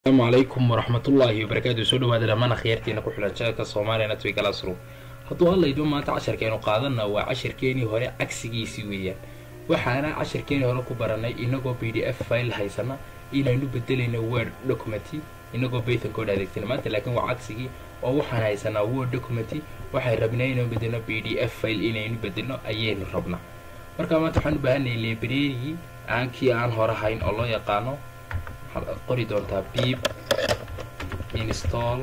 asalaamu calaykum waraxmatullaahi wabarakaatu soo dhawaada dhammaan akhyaartiina ku xulan channelka soomaaliya natwi classroom hadduu alla idmo maanta casharkeenu qaadana waa casharkeenii hore cagsigiisii weeyaan waxaana casharkeenii hore ku baranay inagoo b d f file haysana inaynu bedelayno word documenty inagoo python code adeegsana maanta laakiin waa cagsigii oo waxaan haysanaa word documenty waxay rabnaa inaynu bedelno b d f file inaynu bedelno ayaynu rabnaa marka maanta waxaan u baahanay librarygii aan kii aan hore hayn oo loo yaqaano waxaad qori doontaa beep install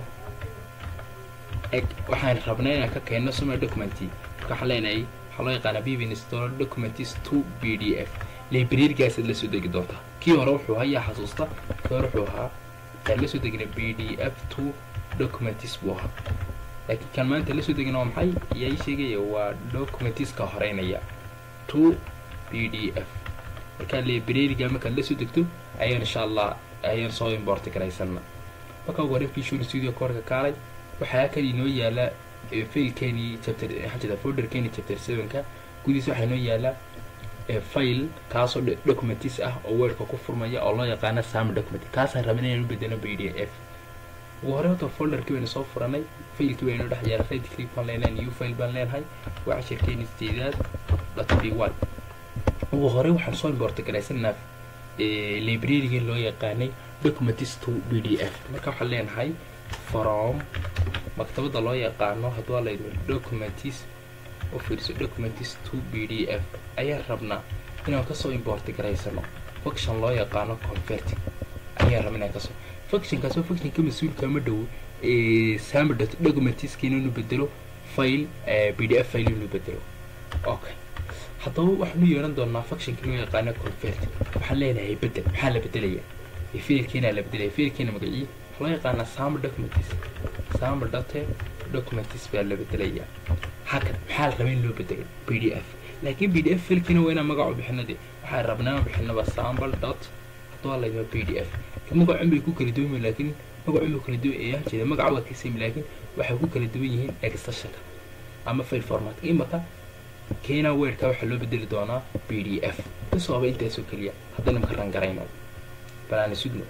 eg waxaan rabnaa inaan ka keenno summer documenty marka waxaan leenahay waxaa loo yaqaanaa beep install documents to b d f librarygaasaad la soo degi doontaa kii hore wuxuu ahaa yaa xasuusta kii hore wuxuu ahaa kaan la soo degina b d f to documents buu ahaa laakiin kan maanta la soo degina waa maxay yaa ii sheegaya waa documentska horeynaya to b d f markaa libraryga markaad la soo degto ayaan insha allah ayaan soo importi garaysana marka ugu hore visual studio koorka kaalay waxaa kale inoo yaala failkeeni chapter xajada folderkeeni chapter sevenka gudihiisa waxaa inoo yaala file kaasoo documents ah oo wordka ku furmaya oo loo yaqaana sam document kaasaan rabin inaan u bedeno b d f ugu hore horta folderkii baynu soo furanay failkii baynu dhex yaala right click baan leenahay new file baan leenahay waa cashirkeeni sideedaad dot b one ugu hore waxaan soo importi garaysanaa librarygii loo yaqaanay documents to b d f marka waxaan leenahay from maktabadda loo yaqaano hadduu ala idmo documents u fiirso documents to b d f ayaan rabnaa inaan kasoo importi garaysano function loo yaqaano converting ayaan rabna inaan kasoo functionkaasoo functionka mas-uulka ma dhow samr documentska inuu bedelo file b d f file inuu bedelo okay haddaba waxaanu yeehan doonaa functionka loo yaqaano convert waxaan leenahay bedel maxaa la bedelaya failkiina la bedelaya failkiina magacii waxaa loo yaqaanaa samr documents samr date documents baa la bedelaya hakan maxaa la rabaa in loo bedelo b d f laakiin b d f failkiina waa inaan magacu bixino de waxaan rabnaa bixinaba sample dot hadduu alayma b d f magacun bay ku kala duwan laakiin magacun bay kala duwan ayaan jeeda magaca waa kasami laakiin waxay ku kala duwan yihiin extensionka ama file format imaka keena weerka waxaa loo bedeli doonaa b d f bisoaba intaasoo keliya haddana maka rangarayno balaana sugno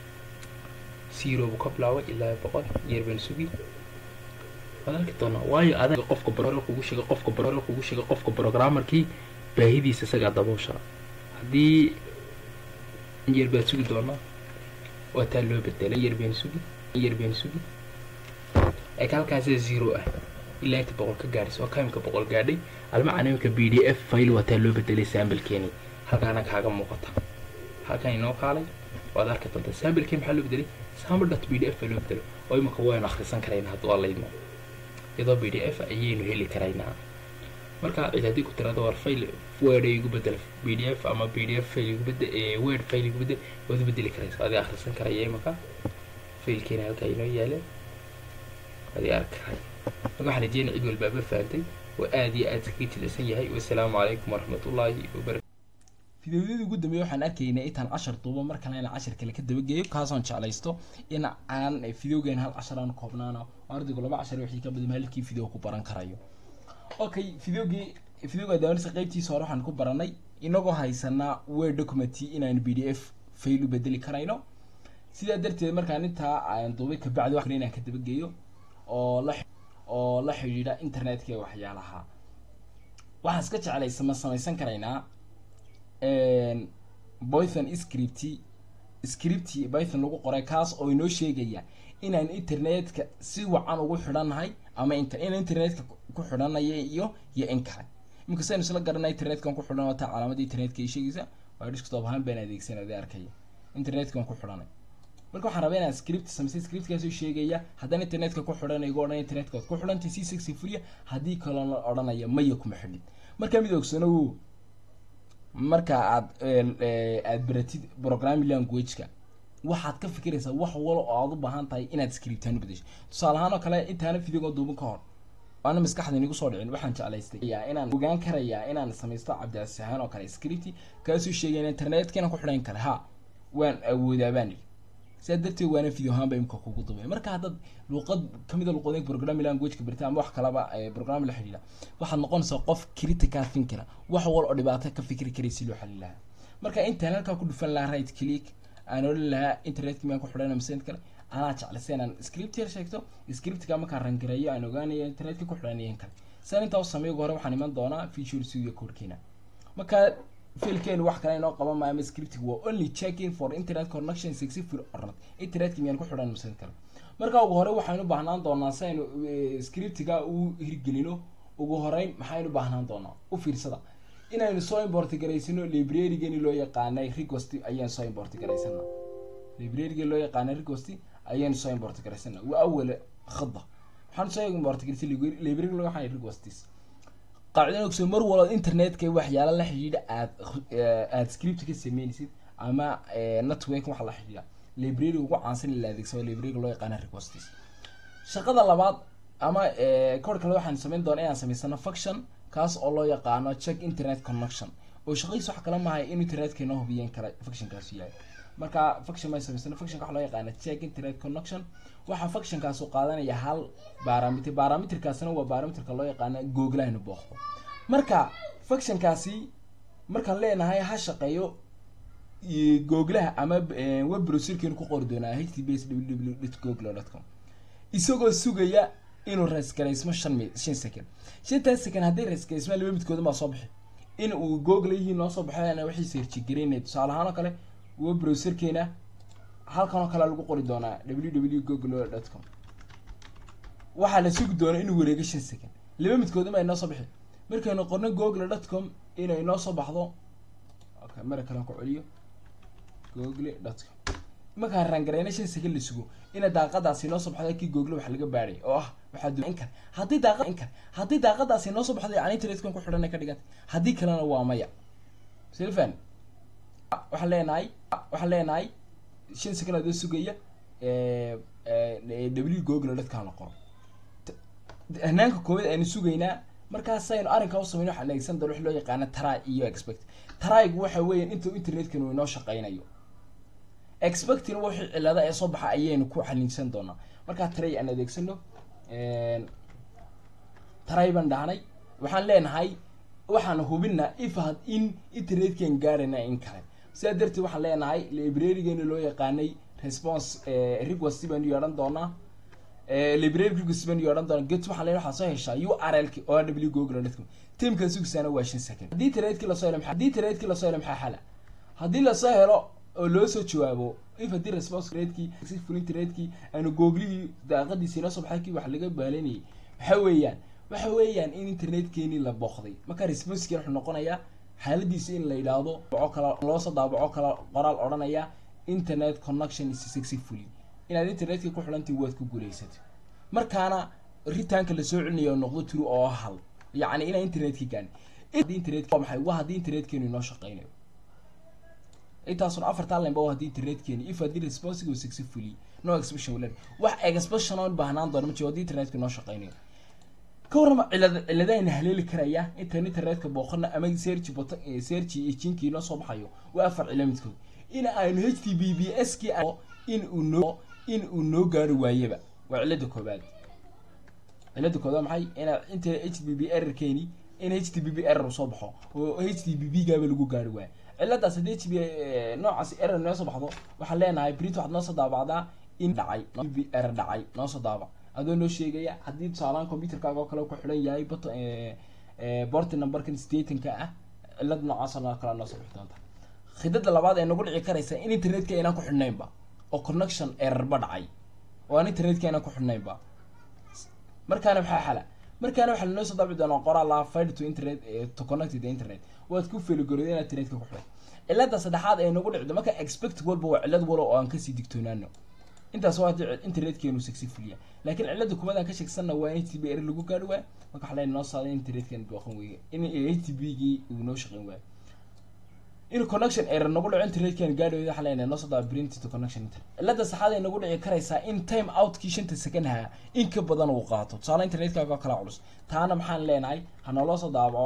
zero buu ka bilaabay ilaa boqol yeer baan sugi waad arki doonaa waayo adag qofka barore kugu sheega qofka barore kugu sheega qofka programmerkii baahidiisa isagaa daboosha haddii yeer baan sugi doonaa waa taa loo bedelay yeer baan sugi yeer baan sugi eg halkaasa zero ah ilaa inta boqol ka gaadhis oo kaimka boqol gaadhay almacan imika b d f file waataa loo bedelay sambalkeeni halkaana kaaga muuqata halkan inoo kaalay waad arki doontaa sambalkeen maxaa loo bedelay sample dot b d f baa loo bedelay oo imika waynu akhrisan karaynaa hadduu allaydmo iyadoo b d f ayaynu heli karaynaa marka cid haddii ku tirado war file word ay igu bedel b d f ama b d f file igu bedel word file igu bedel waad u bedeli karaysa adii akhrisan karaya imika failkeena halkaa inoo yaala adii arki karay marka waxaan rajeynaya cid walbaaba fahamtay oo aada iyo aad iskaga jilicsan yahay wasalaamu calaykum waraxmatullaahi wabarakatu fideoyadii ugu dambeeye waxaan arkaynay intaan cashar duubo mar kale inaan cashar kale ka dabageeyo kaasoon jeclaysto in aan fideogan hal cashar aan koobnaano oo ardaygu laba cashar wixii ka badan halkii fideo ku baran karayo okay fideogii fideoga daawanisa qeybtiisa hore waxaan ku baranay inagoo haysanaa word document inaan b d f fail u bedeli karayno sidaa darteed markaan intaa aan duubay kabacdi wax inaan ka dabageeyo oo la oo la xidhiidha internetka ee waxyaalaha waxaan iska jeclaysa ma samaysan karaynaa python script script python lagu qoray kaas oo inoo sheegaya inaan internetka si wacan ugu xidhannahay ama int in internetka ku xidhanaya iyo iyo in kale imika saynu isla garanay internetkan ku xidhan wataa calaamadda internetka ay sheegaysa waa desktop ahaan baan adeegsanada arkaya internetkan ku xidhanay marka waxaan rabaa inaan script sameysay scriptkaasoo sheegaya haddaan internetka ku xidhan igu odhan internetkaad ku xidhantay c sixty fuliya haddii kaloo odhanaya maya kuma xidhin marka mid ogsanow marka aad aad baratid programming languageka waxaad ka fikiraysaa wax walo oo aad u baahan tahay inaad scriptaan u bedesho tusaale ahaan oo kale intaana videoga duuban ka hor waana maskaxda inigu soo dhicin waxaan jeclaystay inaan ogaan karayaa inaan samaysto cabdicasis ahaan oo kale script kaasoo sheegaya internetka inaan ku xidhan kale ha waan awoodaa baan sidaa darteed waana video ahaan ba imika kugu dubay marka haddaad luuqad kamid a luuqadeynka programming languageka barta ama wax kalaba programming la xidhiidha waxaad noqonaysaa qof critical thinker wax wal oo dhibaato ka fikri karay si loo xalin lahaa marka intaan halkaa ku dhufan lahaa right click aan odhan lahaa internetka miyaan ku xidhana mise kale anaa jeclaysa inaan script yar sheegto scriptka markaan rangareeyo aan ogaanayo internetka ku xidhan iyo in kale san intaa u sameeyo ugu hore waxaan iman doonaa feature studio codekeena marka fiilkeenu wax kale inoo qaban maayo ama scriptiga waa only checking for internet connection successful or not internetka miyaan ku xidhan mise kale marka ugu hore waxaynu baahnaan doonaa si aynu scriptiga u hirgelino ugu horeyn maxaynu baahnaan doonaa u fiirsada inaynu soo import garaysano librarygani loo yaqaanay request ayaan soo import garaysana librarygani loo yaqaanay request ayaynu soo import garaysana waa awal khada waxaan soo import garaysay library loo yaqaanay requestis qaacidan ogso mar walba internetka waxyaala la xidhiidha aad aad script ka sameynaysid ama network waxa la xidhiidha library ugu caansan in la adeegsado library loo yaqaana requestis shaqada labaad ama kor kale waxaan sameyn doonaa inaan samaysano function kaas oo loo yaqaano check internet connection oo shaqadiis wax kala maahay in internetka inoo hubiyeen kara functionkaas yahay marka function may samaysano functionka waxa loo yaqaana check internet connection waxaa functionkaas uu qaadanaya hal barometer barometerkaasina waa barometerka loo yaqaana googlahaynu booqdo marka functionkaasi markaan leenahay ha shaqeeyo googlaha ama web browserkeenu ku qori doonaa h t b s www google dot com isagoo sugaya inuu resgaraysmo shan mi shan second shantaas second haddii resgaraysma laba midkooda maa soo bixi in uu google yihii noo soo baxayna wixii seerjigareynay tusaale ahaan oo kale web browserkeena halkan oo kale lagu qori doonaa www google dot com waxaa la sugi doonaa inuu wareego shan second laba midkooda ma inoo soo bixi markaynu qorno google dot com inay noo soo baxdo okay mara kalen ku celiyo google dot com markaan rangareyna shan second la sugo ina daaqadaasi noo soo baxda kii google wax laga baadhay oo ah waxaa du inkar haddii daaqa inkar haddii daaqadaasi noo soo baxday yani internetkan ku xidhan ka dhiganta haddii kalena waa maya silfan waxaan leenahay waxaan leenahay shan second adoo sugaya w google dadkaan la qoro hanaanka koowaad aynu sugaynaa markaas aynu arrinkaa u sameyn waxaan adeegsan doona wax loo yaqaana try iyo expect trygu waxa weeyaan inta internetkan uu inoo shaqeynayo expectina wixii cilada ee soo baxa ayaynu ku xalinsan doonaa markaa tray aan adeegsano tray baan dhahnay waxaan leenahay waxaan hubinaa if had in internetkan gaarayna in kale sidaa darteed waxaan leenahay librarygeeni loo yaqaanay response request baanu yeedhan doonaa library request baanu yeedhan doonaa get waxaan leenahay waxaa soo heshaa u r l k o w google dot com timkaa sugisaana waa shan second haddii internetkii lasoo helo haddii internetkii lasoo helo maxaa xala haddii lasoo helo oo loo soo jawaabo if haddii response internetkii successful internetkii aanu googlihii daaqadiisi inoo soo baxay kii wax laga baalanayay waxa weeyaan waxa weeyaan in internetkeenii la booqday marka responsekii wuxuu noqonayaa xaaladiisa in la yidhaahdo baco kala loosoo daabaco kala qoraal odhanaya internet connection is successfully inaad internetkii ku xidhantii waad ku guulaysatay markaana ritaanka lasoo celinayo noqdo true oo hal yacni inaa internetkii gaani haddii internet waa maxay waa haddii internetkeenu inoo shaqeynayo intaasun afartaa lemba waa haddii internetkeeni if haddii responsible successfully no expression wala wax expression oo baahnaan doona ma jiro haddii internetku inoo shaqeynayo ka warrama cilad ciladahayna haleeli karaya intaan internetka booqana ama search bot search ejinkii inoo soo baxayo waa afar cilo midkood in aynu h t b b s kii in uu noo in uu noo gaari waayaba waa cilada koobaad cilada koobaad maxay ina inta h t b b errorkeeni in h t b b error soo baxo oo h t b b gaaba lagu gaari waayo ciladaas haddii h b noocaas error noo soo baxdo waxaan leenahay print waxaad noo soo daabacdaa in dhacay error dhacay noo soo daabac adoo noo sheegaya haddii tusaalaan computerkaaga oo kale ku xidhan yahay but borti numberkan statenka ah cilad noocaas oo kale noo soo bixi doonta khidada labaad ee nagu dhici karaysa in internetka inaan ku xidhnaynba oo connection errorba dhacay oo aan internetka inaan ku xidhnaynba markaana maxaa xala markaana waxaa lanoo soo daabici doonaa qoraal laha file to internet to connect the internet waad ku feligoroday inaad internetka ku xidhay cilada saddexaad ee nagu dhicdo marka expect walba waa cilad walo oo aan kasii digtoonaano intaas waa haddii internetkeenu successfulya laakiin cilada kumaad aan ka sheegsanna waa in h t b error lagu gaari waayo marka waxaa leen noo saaday in internetkeenu booqan weeye in h t b gii uu noo shaqeyn waayo in connection error nagu dhaco internetkeenu gaari waayo waxaa leenahay noo soo daa print to connection internet cilada saxaad ay nagu dhici karaysaa in time outkii shanta second ahaa in ka badan uu qaato tusaale internetkaaga oo kala culus taana maxaan leenahay ha nooloo soo daabaco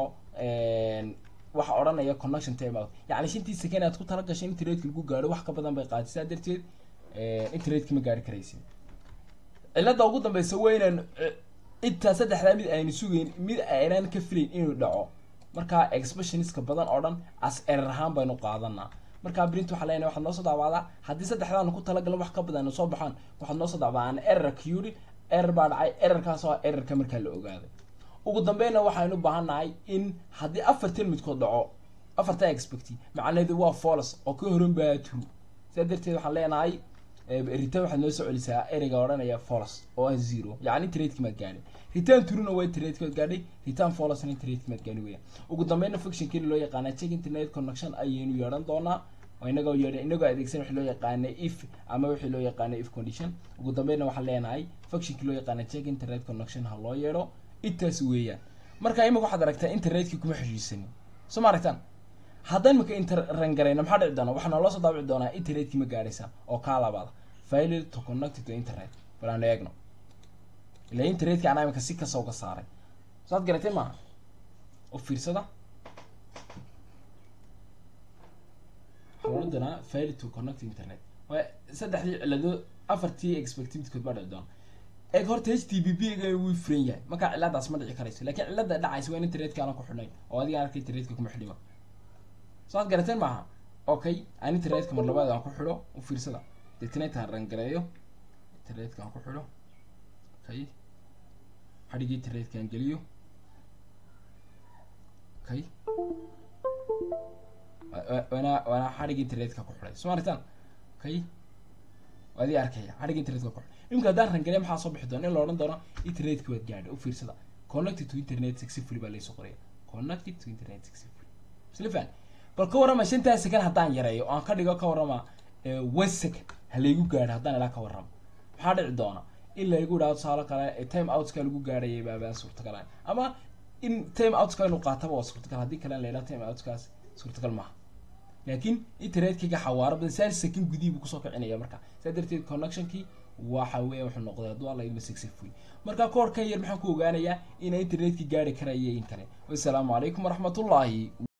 waxa odhanaya connection time out yacni shantii second aad ku tala gashay in internetka lagu gaaro wax ka badan bay qaatay sidaa darteed internetka ma gaari karaysin cilada ugu dambeysa waa inaan intaa saddexdaa mid aynu sugeyn mid aynaan ka filayn inuu dhaco markaa expressionska badan oo dhan as erer ahaan baynu qaadanaa markaa print waxaa leenahay waxaad noo soo daawacdaa haddii saddexdaanu ku talagalan wax ka badan soo baxaan waxaad noo soo daawacaan error curi error baa dhacay errorkaas oo errorka markaa la ogaaday ugu dambeynna waxaynu baahannahay in haddii afartan midkood dhaco afarta expect macnaheedu waa folos oo ka horan baa true sidaa darteed waxaan leenahay return waxaad noo soo celisaa ereyga odhanaya folos oo ah zero yacni tradeki maad gaadhay return truena waa tradeki maad gaadhay return folosna tradeki maad gaadhay weya ugu dambeynna functionkii loo yaqaana check internet connection ayaynu yeedhan doonaa inagoo yeedha inagoo adeegsan wixii loo yaqaana if ama wixii loo yaqaana if condition ugu dambeynna waxaan leenahay functionkii loo yaqaana check internet connection ha loo yeedho intaas weeyaan marka imika waxaad aragtaa internetkii kuma xeshiisanin soo ma aragtaan haddaan imika inter rangarayno maxaa dhici doona waxaa nooloo soo daabici doonaa internetkii ma gaadhaysa oo kaa labaada failure to connect to internet bal aanu eegno ila internetka anaa imika si kasta uga saaray saad garatay maaha oo fiirsada waxaa loo doonaa failure to connect to internet waa saddexdii ciladood afartii expected midkood baa dhici doona eeg horta h t b b ga wuu furan yahay markaa ciladaas ma dhici karayso laakiin cilada dhacaysa waa in internetka aanan ku xidhnayn oo adiga arkay internetka kuma xidhima saad garateen maaha okay aan internetka mar labaad aan ku xidho u fiirsada deetnetka aan rangareeyo internetka aan ku xidho okay xadhigii internetka aan geliyo okay waana waana xadhigii internetka ku xidhay soo maritaan okay waa adii arkaya xadhigii internetka ku xidhay imika haddaan rangareeyo maxaa soo bixi doona in la odhan doono internetka waad gaadhay u fiirsada connected to internet successfully baa laysoo qoraya connected to internet successfully isla fahmi bal ka warrama shantaa second haddaan yareeyo aan ka dhigo ka warrama one second ha laygu gaadho haddaan ilaa ka warramo maxaa dhici doona in laygu idhahdo tusaalo kale time outska lagu gaadhayay baabaa suurtagal ah ama in time outska inuu qaataba waa suurtagal haddii kalena la yidhaha time outskaas suurtagal maaha laakiin internetkayga xawaaro badan saal second gudihii buu kusoo kicinaya marka saa darteed connectionkii waxa weya wuxuu noqday hadduu alla idma successful marka koorkan yar maxaan ku ogaanayaa inay internetkii gaari karaya in kale wassalaamu calaykum waraxmatullaahi